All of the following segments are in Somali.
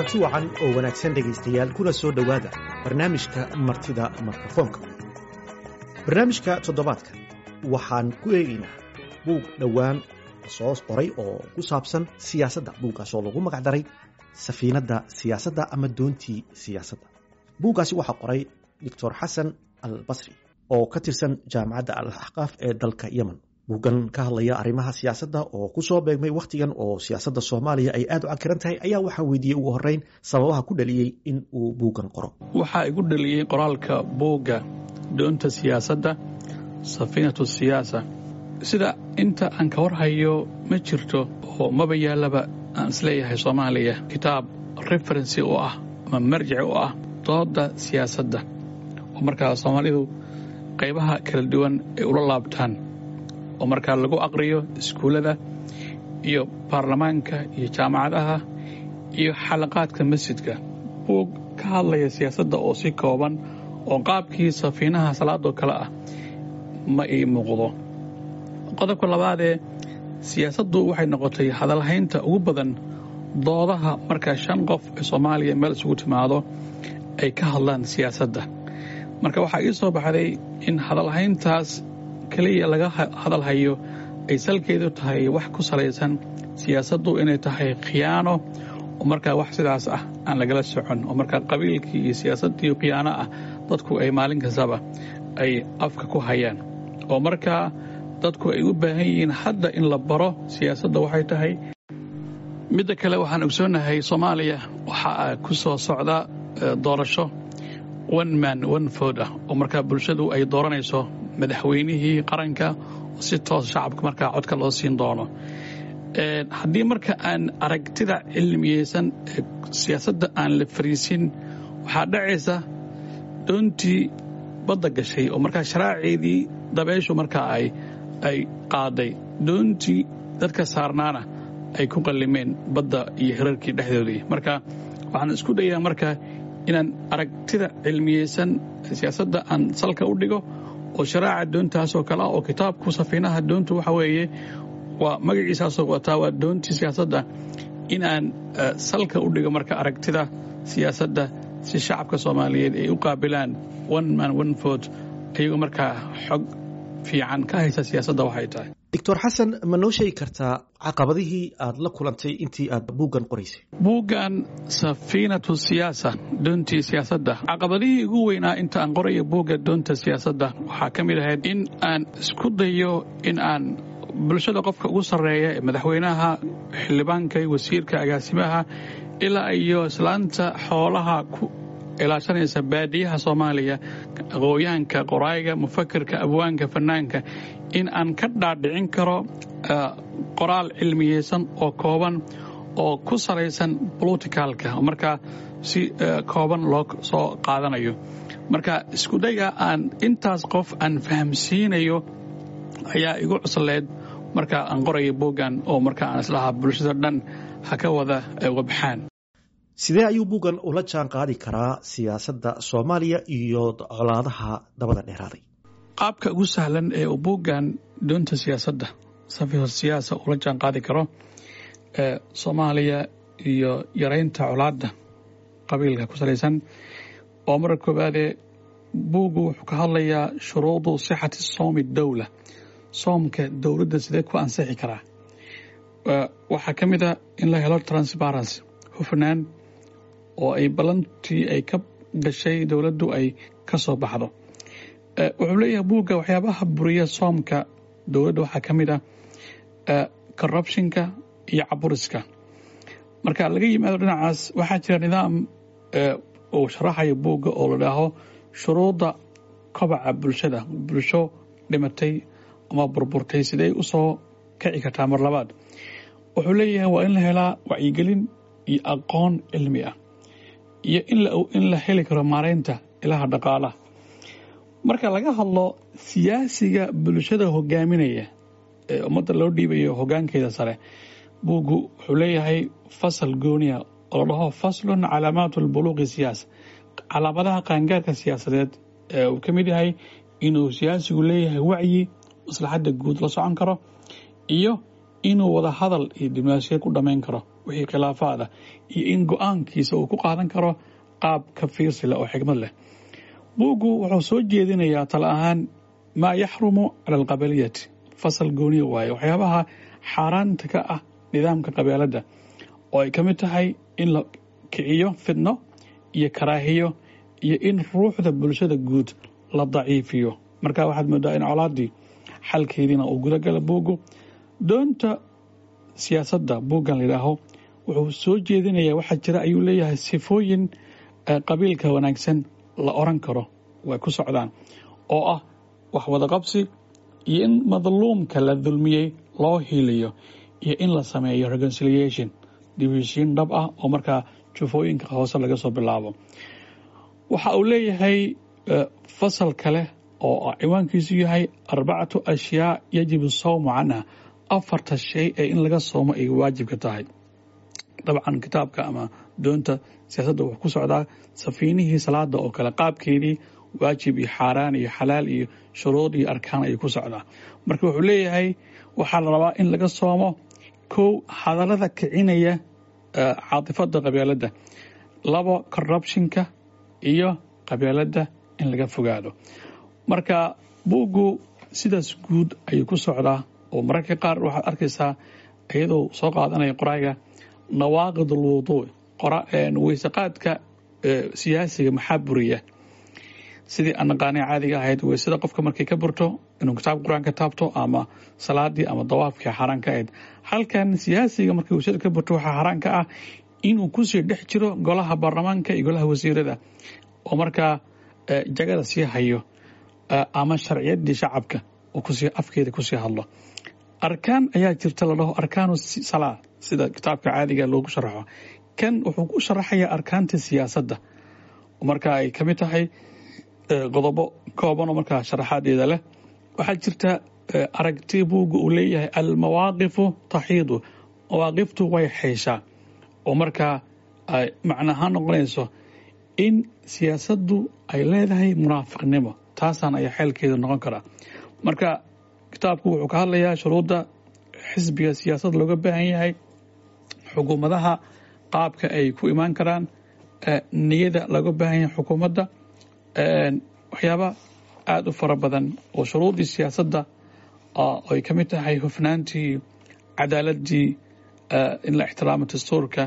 kulanti wacan oo wanaagsan dhegaystayaal kuna soo dhowaada barnaamijka martida mikrofoonka barnaamijka toddobaadka waxaan ku eegaynaa buug dhowaan soo qoray oo ku saabsan siyaasadda buuggaas oo lagu magacdaray safiinadda siyaasadda ama doontii siyaasadda buuggaasi waxaa qoray doctor xasan al basri oo ka tirsan jaamacadda al axqaaf ee dalka yemen buuggan ka hadlaya arrimaha siyaasadda oo ku soo beegmay wakhtigan oo siyaasadda soomaaliya ay aad u cakiran tahay ayaa waxaa weydiiyey ugu horreyn sababaha ku dhaliyey in uu buuggan qoro waxaa igu dhaliyey qoraalka buugga doonta siyaasadda safiinatu siyaasa sida inta aan ka warhayo ma jirto oo maba yaallaba aan isleeyahay soomaaliya kitaab referensi u ah ama marjici u ah dooda siyaasadda oo markaa soomaalidu qaybaha kala duwan ay ula laabtaan oo markaa lagu aqriyo iskuullada iyo baarlamaanka iyo jaamacadaha iyo xalaqaadka masjidka buug ka hadlaya siyaasadda oo si kooban oo qaabkii safiinaha salaadoo kale ah ma ii muuqdo qodobka labaadee siyaasaddu waxay noqotay hadalhaynta ugu badan doodaha marka shan qof ee soomaaliya meel isugu timaado ay ka hadlaan siyaasadda marka waxaa ii soo baxday in hadalhayntaas keliya laga hadalhayo ay salkeedu tahay wax ku salaysan siyaasaddu inay tahay khiyaano oo markaa wax sidaas ah aan lagala socon oo markaa qabiilkii iyo siyaasaddii khiyaano ah dadku ay maalin kastaba ay afka ku hayaan oo markaa dadku ay u baahan yihiin hadda in la baro siyaasadda waxay tahay midda kale waxaan ogsoonahay soomaaliya waxaa ku soo socda doorasho one man one food ah oo markaa bulshadu ay dooranayso madaxweynihii qaranka oo si toos shacabka markaa codka loo siin doono haddii marka aan aragtida cilmiyeysan ee siyaasadda aan la fariisin waxaa dhacaysa doontii badda gashay oo markaa sharaaceedii dabeyshu markaa ay ay qaaday doontii dadka saarnaana ay ku qallimeen badda iyo hirarkii dhexdoodii marka waxaan isku dayaa marka inaan aragtida cilmiyeysan siyaasadda aan salka u dhigo oo sharaaca doontaasoo kale ah oo kitaabku safiinaha doontu waxa weeye waa magaciisaasoo wataa waa doontii siyaasadda in aan salka u dhigo marka aragtida siyaasadda si shacabka soomaaliyeed ay u qaabilaan one man one vote ayagoo markaa xog fiican ka haysa siyaasadda waxay tahay doctor xasan ma noo sheegi kartaa caqabadihii aad la kulantay intii aad buuggan qoraysay buuggan safiinatu siyaasa doontii siyaasadda caqabadihii ugu weynaa inta aan qorayo buugga doonta siyaasadda waxaa ka mid ahayd in aan isku dayo in aan bulshada qofka ugu sarreeya ee madaxweynaha xildhibaanka wasiirka agaasimaha ilaa iyo islaanta xoolaha ku ilaashanaysa baadiyaha soomaaliya aqooyahanka qoraayiga mufakirka abwaanka fanaanka in aan ka dhaadhicin karo qoraal cilmiyeysan oo kooban oo ku salaysan boloticalka markaa si kooban loo soo qaadanayo marka iskudayga aan intaas qof aan fahamsiinayo ayaa igu cusleed marka aan qorayo buuggan oo marka aan islahaa bulshada dhan ha ka wada wabxaan sidee ayuu buuggan ula jaan qaadi karaa siyaasadda soomaaliya iyo colaadaha dabada dheeraaday qaabka ugu sahlan ee uu buuggan doonta siyaasadda safiho siyaasa ula jaan qaadi karo ee soomaaliya iyo yaraynta colaadda qabiilka ku salaysan oo marka koowaadee buuggu wuxuu ka hadlayaa shuruudu sixati soomi dowla soomka dowladda sidee ku ansixi karaa waxaa ka mid a in la helo transparency hufnaan oo ay ballantii ay ka gashay dowladdu ay ka soo baxdo wuxuu leeyahay buugga waxyaabaha buriya soomka dowladda waxaa ka mid ah corruptionka iyo caburiska marka laga yimaado dhinacaas waxaa jira nidaam uu sharaxayo buugga oo la dhaaho shuruudda kobaca bulshada bulsho dhimatay ama burburtay sidee u soo kici kartaa mar labaad wuxuu leeyahay waa in la helaa wacyigelin iyo aqoon cilmi ah iyo in la heli karo maaraynta ilaha dhaqaalaha marka laga hadlo siyaasiga bulshada hogaaminaya ee ummadda loo dhiibayo hogaankeeda sare buuggu wuxuu leeyahay fasal gooniya oo la dhaho faslun calaamaatu lbuluuqi siyaasa calaamadaha qaangaarka siyaasadeed ee uu ka mid yahay inuu siyaasigu leeyahay wacyi maslaxadda guud la socon karo iyo inuu wada hadal iyo diblomaasiyad ku dhammayn karo wixii khilaafaada iyo in go-aankiisa uu ku qaadan karo qaab ka fiirsi leh oo xigmad leh buuggu wuxuu soo jeedinayaa tala ahaan maa yaxrumu cala alqabaliyati fasal gooniya waaye waxyaabaha xaaraanta ka ah nidaamka qabeeladda oo ay ka mid tahay in la kiciyo fidno iyo karaahiyo iyo in ruuxda bulshada guud la daciifiyo marka waxaad moodaa in colaaddii xalkeediina uu gudagala buuggu doonta siyaasadda buuggan layidhaaho wuxuu soo jeedinayaa waxaa jira ayuu leeyahay sifooyin qabiilka wanaagsan la oran karo way ku socdaan oo ah wax wadaqabsi iyo in madluumka la dulmiyey loo hiiliyo iyo in la sameeyo reconciliation dibheshiin dhab ah oo markaa jufooyinka hoose laga soo bilaabo waxa uu leeyahay fasal kale oo ciwaankiisu yahay arbacatu ashyaa yajibu sawmu canha afarta shay ee in laga soomo ay waajibka tahay dabcan kitaabka ama doonta siyaasadda wuxuu ku socdaa safiinihii salaada oo kale qaabkeedii waajib iyo xaaraan iyo xalaal iyo shuruud iyo arkaan ayuu ku socdaa marka wuxuu leeyahay waxaa la rabaa in laga soomo kow hadallada kicinaya caatifada qabeeladda labo corruptionka iyo qabeeladda in laga fogaado marka buuggu sidaas guud ayuu ku socdaa oo mararka qaar waxaad arkaysaa iyadoo soo qaadanaya qoraaga nawaaqid alwuduuc weysaqaadka siyaasiga maxaa buriya sidii aan naqaanay caadiga ahayd weysada qofka markay ka burto inuu kitaabka qur-aan ka taabto ama salaadii ama dawaafkii xaaraan ka ahayd halkan siyaasiga markay weysada ka burto waxaa xaaraan ka ah inuu kusii dhex jiro golaha baarlamaanka iyo golaha wasiirada oo markaa jagada sii hayo ama sharciyadii shacabka oo kusii afkeeda kusii hadlo arkaan ayaa jirta la dhaho arkaanu salaa sida kitaabka caadiga loogu sharaxo kan wuxuu ku sharaxayaa arkaanta siyaasadda marka ay ka mid tahay qodobo koobanoo markaa sharaxaadeeda leh waxaa jirta aragti buugga uu leeyahay almawaaqifu taxiidu mawaaqiftu way xeyshaa oo markaa ay macnahaan noqonayso in siyaasaddu ay leedahay munaafiqnimo taasaan ayaa xeelkeeda noqon karaa marka kitaabku wuxuu ka hadlayaa shuruudda xisbiga siyaasadda looga baahan yahay xukuumadaha qaabka ay ku imaan karaan niyada looga baahan yahay xukuumadda waxyaaba aada u fara badan oo shuruuddii siyaasadda ay ka mid tahay hufnaantii cadaaladii in la ixtiraamo dastuurka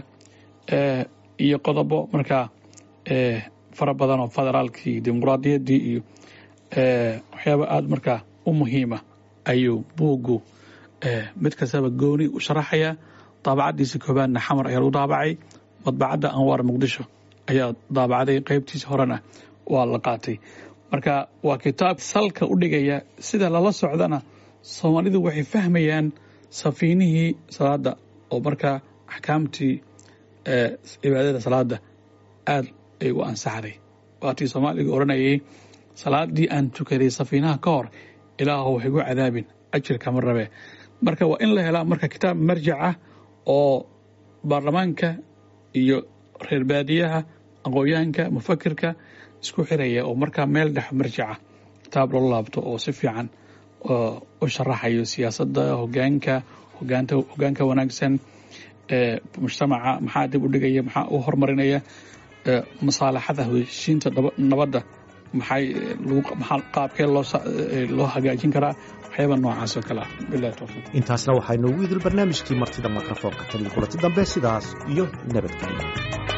iyo qodobo markaa fara badan oo federaalkii dimuquraadiyaddii iyo waxyaaba aada markaa u muhiima ayuu buuggu mid kastaba gooni u sharaxayaa daabacadiisa koobaadna xamar ayaa lagu daabacay madbacadda anwaar muqdisho ayaa daabacday qeybtiisa horena waa la qaatay marka waa kitaab salka u dhigaya sida lala socdana soomaalidu waxay fahmayaan safiinihii salaada oo markaa axkaamtii cibaadada salaada aada ay u ansaxday waatii soomaaliga odhanayay salaadii aan tukaday safiinaha ka hor ilaahu wax igu cadaabin ajirkama rabe marka waa in la helaa marka kitaab marjac ah oo baarlamaanka iyo reer baadiyaha aqoonyahanka mufakirka isku xiraya oo markaa meel dhex marjaca kitaab loo laabto oo si fiican u sharaxayo siyaasadda hogaanka hogaanka wanaagsan mujtamaca maxaa dib u dhigaya maxaa u horumarinaya masaalaxada heshiinta nabadda maxay qaabkee loo hagaajin karaa waxyaaba noocaas oo kale ah bilahi towfiiq intaasna waxaa inoogu idil barnaamijkii martida mikrofoonka tan iyo kulanti dambe sidaas iyo nabadgelyo